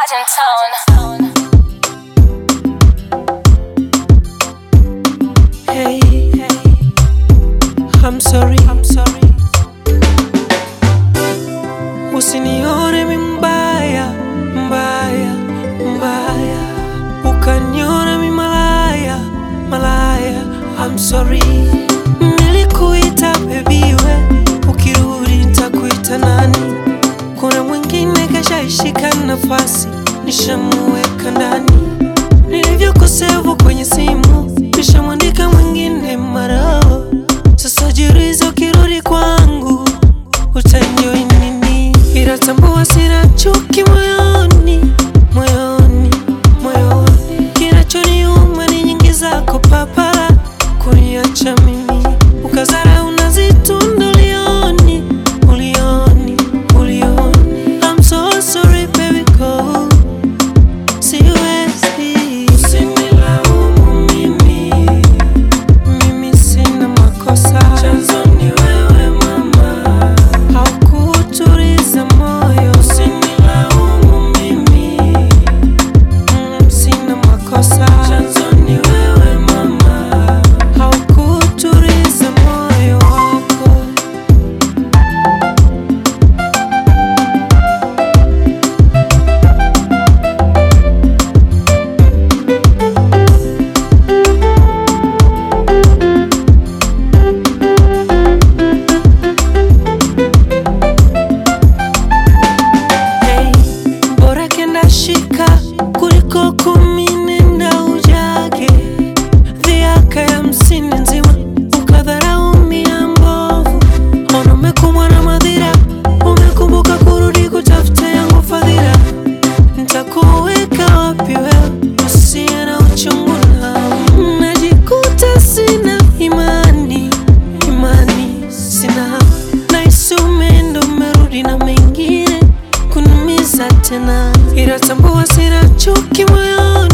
in town. Hey, I'm sorry, I'm sorry. Usinione mi mbaya, mbaya, mbaya. Ukaniona mi malaya, malaya. I'm sorry. Nilikuita baby we, ukirudi nitakuita nani? Kuna mwingine kashaishika nafasi, nishamuweka ndani. Nilivyokosevu kwenye simu, nishamwandika mwingine marao. Sasa jiulize, ukirudi kwangu utaenjoy nini? Ila tambua sina chuki moyoni, moyoni, moyoni. Kinachoniuma ni nyingi zako papala, kuniacha mimi ukazara unazitunda ulioni, ulioni, ulioni. I'm so sorry baby go siwezi usinilaumu mimi mimi sina makosa chanzo ni wewe mama haukuturiza moyo usinilaumu mimi mm, sina makosa chanzo ni wewe mama haukuturiza moyo wako Hey, bora kenda shika kuliko kumi nenda ujage dhiaka ya msini nzima ukadharau mia mbovu ona umekumbwa na madhira umekumbuka kurudi kutafuta yangu fadhila ntakuweka wapi wewe usiye na uchungu na najikuta sina imani imani sina naisi umeenda umerudi na mengine kunimiza tena ila tambua sina chuki moyoni